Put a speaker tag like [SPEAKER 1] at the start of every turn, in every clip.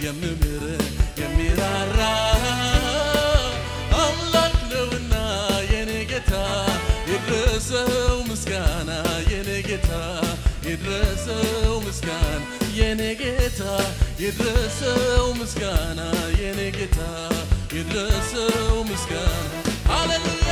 [SPEAKER 1] የምምር የሚራራ አምላክ ነውና የኔ ጌታ ይድረሰው ምስጋና የኔ ጌታ ይድረሰው ምስጋና የኔ ጌታ ይድረሰው ምስጋና የኔ ጌታ ይድረሰው ምስጋና ሃሌሉያ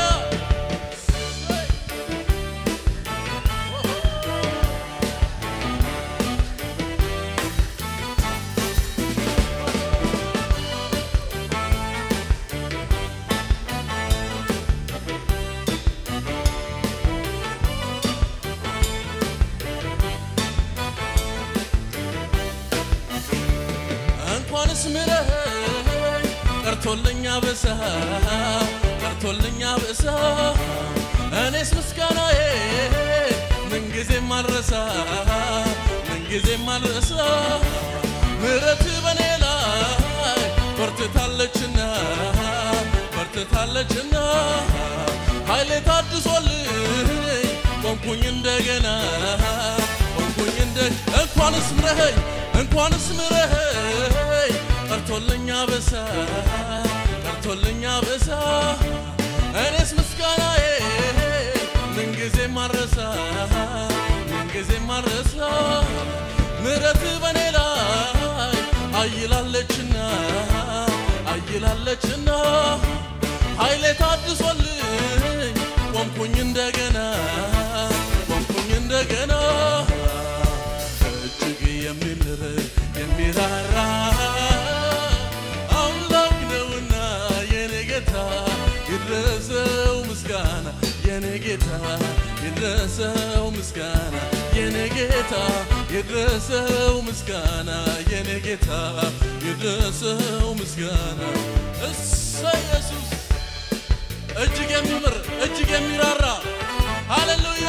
[SPEAKER 1] እንኳንስ ምረኝ ቀርቶልኛ በሳ ቀርቶልኛ በሳ እኔስ ምስጋናዬ ምንጊዜም አልረሳ ምንጊዜም አልረሳ ምረት በኔ ላይ በርትታለችና በርትታለችና ኃይሌ ታድሶልኝ ቆምኩኝ እንደገና ቆምኩኝ እንደ እንኳንስ ምረኸኝ እንኳንስ ምረኸኝ ቀርቶልኛ በሳ ቀርቶልኛ በሳ እኔስ ምስጋናዬ ምንጊዜ ማረሳ ምንጊዜ ማረሳ ምረት በኔ ላይ አይላለችና አይላለችና ኃይሌ ታድሶልኝ ቆምኩኝ እንደገና ቆምኩኝ እንደገና እጅግ የሚምር የሚራራ አምላክ ነውና የኔ ጌታ ይድረሰው ምስጋና የኔ ጌታ ይድረሰው ምስጋና የኔ ጌታ ይድረሰው ምስጋና የኔ ጌታ ይድረሰው ምስጋና እሰ ኢየሱስ እጅግ የሚምር እጅግ የሚራራ ሃሌሉያ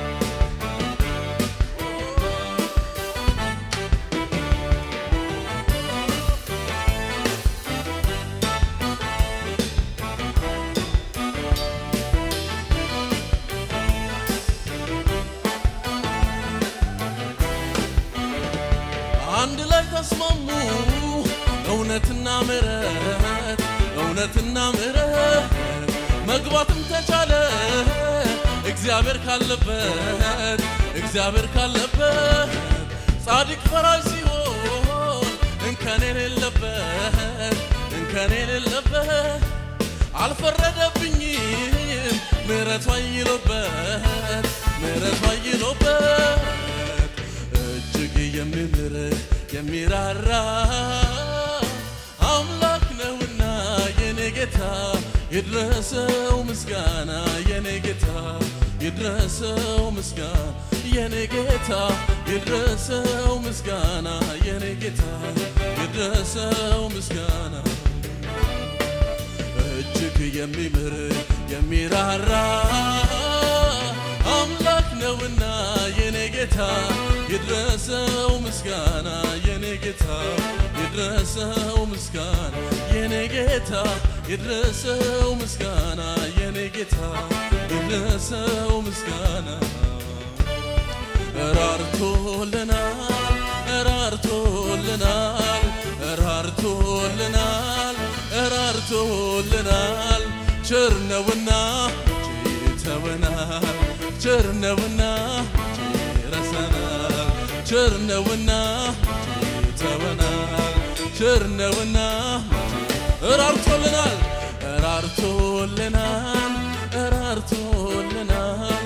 [SPEAKER 1] አንድ ላይ ተስማሙ እውነትና ምሕረት እውነትና ምሕረት መግባትም ተቻለ እግዚአብሔር ካለበት እግዚአብሔር ካለበት ጻድቅ ፈራጅ ሲሆን እንከን የሌለበት እንከን የሌለበት አልፈረደብኝም ምሕረቱ አይሎበት ምሕረቱ አይሎበት እጅግ የሚምር የሚራራ አምላክ ነውና የኔ ጌታ ይድረሰው ምስጋና የኔ ጌታ ይድረሰው ምስጋና የኔ ጌታ ይድረሰው ምስጋና የኔ ጌታ ይድረሰው ምስጋና እጅግ የሚምር የሚራራ አምላክ ነውና የኔ ጌታ ይድረሰው ምስጋና የኔ ጌታ ይድረሰው ምስጋና የኔ ጌታ ይድረሰው ምስጋና የኔ ጌታ ይድረሰው ምስጋና ራርቶልናል ራርቶልናል ራርቶልናል ራርቶልናል ቸር ነውና ቸርተወናል ቸር ነውና ረሰናል ቸር ነውና ቸርተወናል ቸር ነውና ራርቶልናል ራርቶልናል ራርቶልናል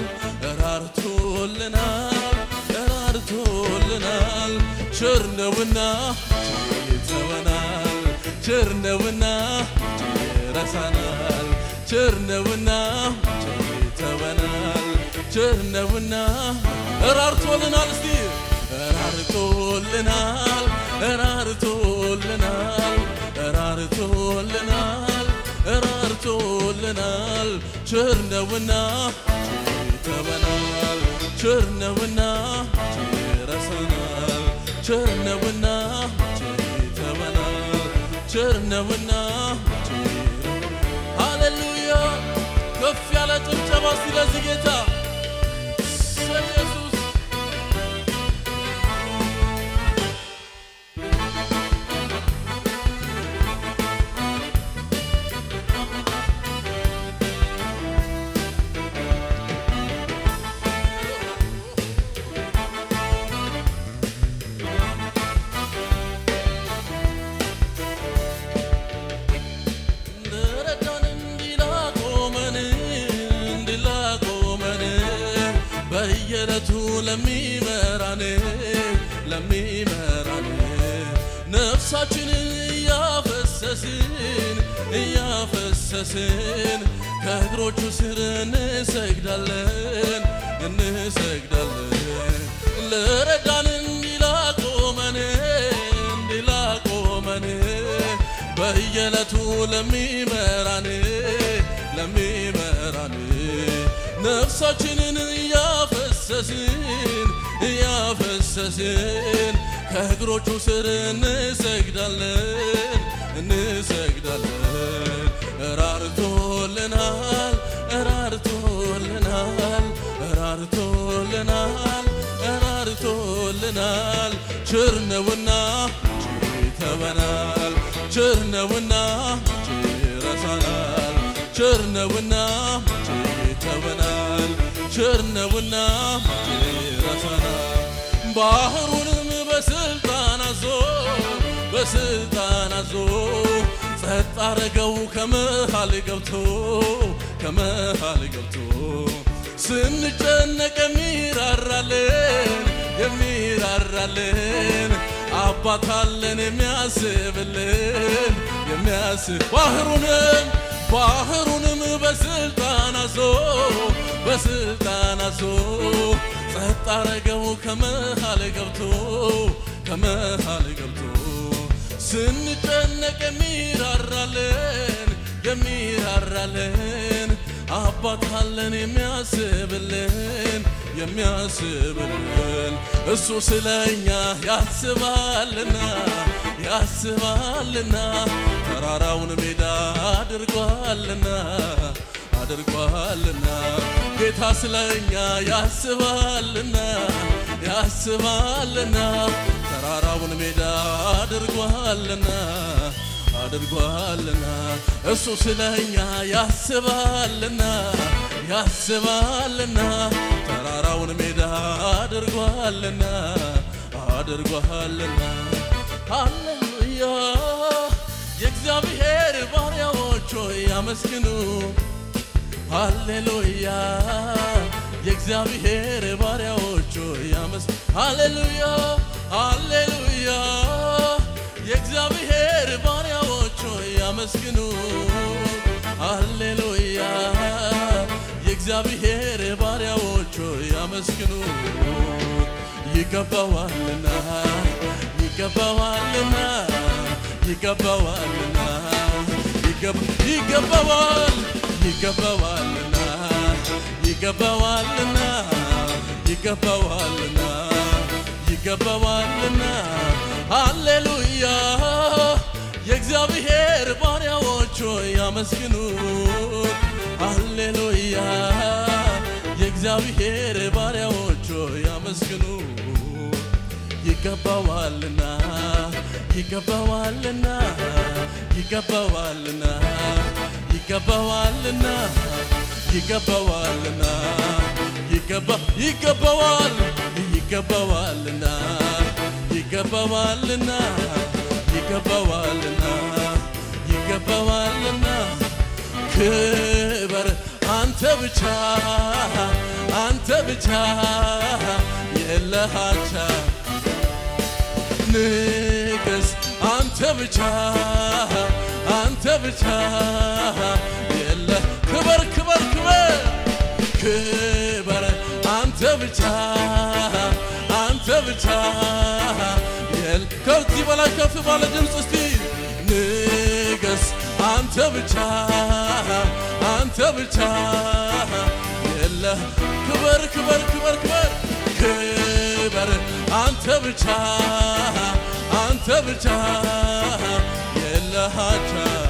[SPEAKER 1] ራርቶልናል ራርቶልናል ቸር ነውና ቸርተወናል ቸር ነውና ረሳናል ቸር ነውና ቸርተወናል ቸር ነውና ራርቶልናል እስቲ ራርቶልናል ራርቶልናል ራርቶልናል ራርቶልናል ቸር ነውና ቸርተወናል ቸር ነውና ቸረሰናል ቸር ነውና ቸርተወናል ቸር ነውና ሃሌሉያ ከፍ ያለ ጭብጨባ እስቲ ለዚህ ጌታ ኢየሱስ ነፍሳችንን እያፈሰስን እያፈሰስን ከእግሮቹ ስር እንሰግዳለን እንሰግዳለን ለረዳን እንዲላቆመን እንዲላቆመን በየዕለቱ ለሚመራን ለሚመራን ነፍሳችንን እያፈሰስን እያፈሰስን ከእግሮቹ ስር እንሰግዳለን እንሰግዳለን ራርቶልናል ራርቶልናል ራርቶልናል ራርቶልናል ቸር ነውና ችተበናል ቸር ነውና ችረሳናል ቸር ነውና ችተበናል ቸር ነውና ችረሳናል ባህሩንም በስልጣን አዞ በስልጣን አዞ ጸጥ አረገው ከመሃል ገብቶ ከመሃል ገብቶ ስንጨነቅ የሚራራልን የሚራራልን አባት አለን የሚያስብልን የሚያስብ ባህሩንም ባህሩንም በስልጣን አዞ በስልጣን አዞ ጸጥ አረገው ከመሃል ገብቶ ከመሃል ገብቶ ስንጨነቅ የሚራራልን የሚራራልን አባት አለን የሚያስብልን የሚያስብልን እሱ ስለኛ ያስባልና ያስባልና ተራራውን ሜዳ አድርጓልና አድርጓልና ጌታ ስለኛ ያስባልና ያስባልና ተራራውን ሜዳ አድርጓልና አድርጓልና እሱ ስለኛ ያስባልና ያስባልና ተራራውን ሜዳ አድርጓልና አድርጓልና ሃሌሉያ የእግዚአብሔር ባሪያዎች ሆይ ያመስግኑ ሃሌሉያ የእግዚአብሔር ባሪያዎች ሆይ ያመስ ሃሌሉያ ሃሌሉያ የእግዚአብሔር ባሪያዎች ሆይ ያመስግኑ ሃሌሉያ የእግዚአብሔር ባሪያዎች ሆይ ያመስግኑ ይገባዋልና ይገባዋልና ይገባዋልና ይገባዋል ይገባዋልና ይገባዋልና ይገባዋልና ይገባዋልና ሃሌሉያ የእግዚአብሔር ባሪያዎች ሆይ ያመስግኑት ሃሌሉያ የእግዚአብሔር ባሪያዎች ሆይ ያመስግኑ ይገባዋልና ይገባዋልና ይገባዋልና ይገባዋልና ይገባዋልና ይገባ ይገባዋል ይገባዋልና ይገባዋልና ይገባዋልና ይገባዋልና ክበር አንተ ብቻ አንተ ብቻ የለሃቻ ንገስ አንተ ብቻ አንተ ብቻ የለ ክበር ክበር ክበር ክበር አንተ ብቻ አንተ ብቻ የል ከዚህ በላይ ከፍ ባለ ድምፅ እስቲ ንገስ አንተ ብቻ አንተ ብቻ የለ ክበር ክበር ክበር ክበር ክበር አንተ ብቻ አንተ ብቻ የለሃቻ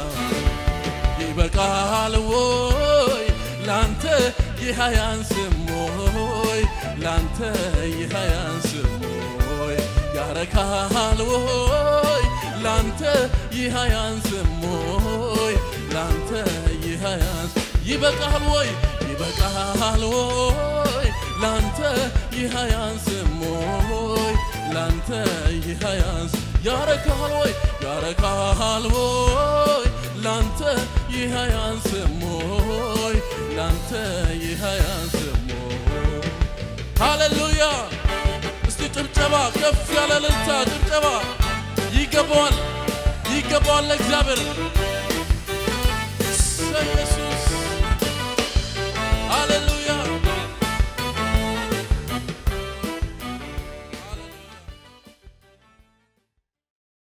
[SPEAKER 1] ይበቃል ወይ ላንተ ይህ አያንስም ወይ ላንተ ይህ አያንስም ወይ ያረካል ወይ ላንተ ይህ አያንስም ወይ ላንተ ይህ አያንስ ይበቃል ወይ ይበቃል ወይ ላንተ ይህ አያንስም ወይ ላንተ ይህ አያንስ ያረካል ወይ ያረካል ወይ ላንተ ይህ አያንስም ወይ ላንተ ይህ አያንስም ወይ ሃሌሉያ እስቲ ጭብጨባ ከፍ ያለ እልልታ ጭብጨባ ይገባዋል፣ ይገባዋል ለእግዚአብሔር